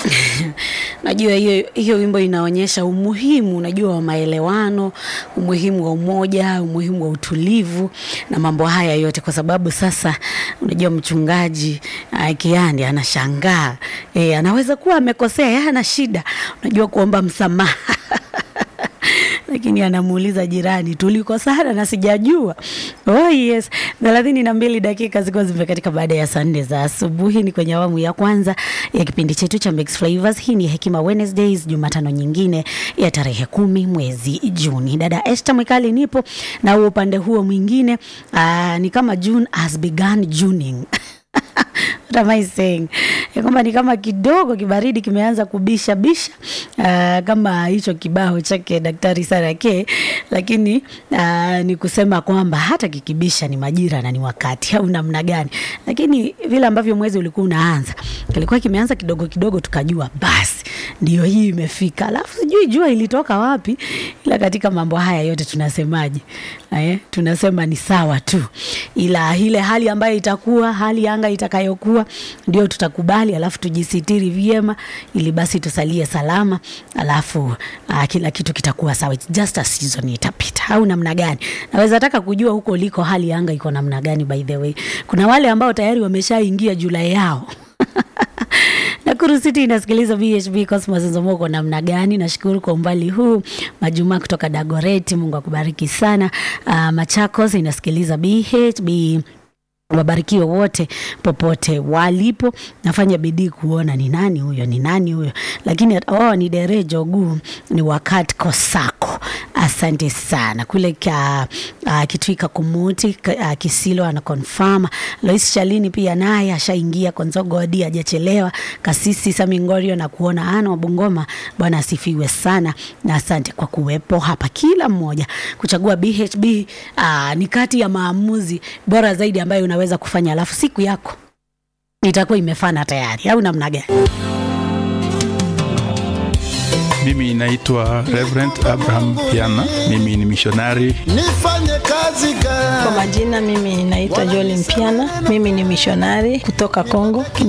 Najua hiyo hiyo wimbo inaonyesha umuhimu, unajua wa maelewano, umuhimu wa umoja, umuhimu wa utulivu na mambo haya yote, kwa sababu sasa unajua mchungaji uh, Kiandi anashangaa e, anaweza kuwa amekosea, yeye ana shida, unajua kuomba msamaha lakini anamuuliza jirani, tulikosana na sijajua. Oh yes, thelathini na mbili dakika zikiwa zimekatika baada ya saa nne za asubuhi. Ni kwenye awamu ya kwanza ya kipindi chetu cha Mix Flavors. Hii ni Hekima Wednesdays, Jumatano nyingine ya tarehe kumi mwezi Juni. Dada Esther Mwikali nipo na huo upande huo mwingine aa, ni kama June has begun Juning What am I saying? Ya kwamba ni kama kidogo kibaridi kimeanza kubisha bisha uh, kama hicho kibao chake Daktari Sarake, lakini uh, ni kusema kwamba hata kikibisha ni majira na ni wakati au namna gani, lakini vile ambavyo mwezi ulikuwa unaanza kilikuwa kimeanza kidogo kidogo, tukajua basi ndio hii imefika. Alafu sijui jua ilitoka wapi, ila katika mambo haya yote tunasemaje? Eh, tunasema ni sawa tu, ila ile hali ambayo itakuwa hali ya anga itakayokuwa ndio tutakubali, alafu tujisitiri vyema, ili basi tusalie salama, alafu uh, kila kitu kitakuwa sawa. It's just a season, itapita au namna gani? Naweza taka kujua huko uliko hali ya anga iko namna gani. By the way, kuna wale ambao tayari wameshaingia Julai yao Nakuru City inasikiliza BHB Cosmos Nzomoko namna gani? Nashukuru kwa umbali huu. Majuma kutoka Dagoreti, Mungu akubariki sana. Uh, Machakos inasikiliza BHB wabarikiwe wote popote walipo. Nafanya bidii kuona ni nani huyo, ni nani huyo, lakini oh, ni Dere Jogu, ni wakati Kosako. Asante sana kule ka, uh, Kitwika Kumuti uh, Kisilo ana confirm. Lois Shalini pia naye ashaingia Konzogodi, hajachelewa. Kasisi Samingorio na kuona ana wa Bungoma, Bwana asifiwe sana na asante kwa kuwepo hapa, kila mmoja kuchagua BHB. Uh, ni kati ya maamuzi bora zaidi ambayo unaweza kufanya, alafu siku yako itakuwa imefana tayari, au namna gani? Mimi naitwa Reverend Abraham Piana. Mimi ni mishonari. Nifanye kazi gani? Kwa majina mimi naitwa Jolin Mpiana. Mimi ni mishonari kutoka Kongo.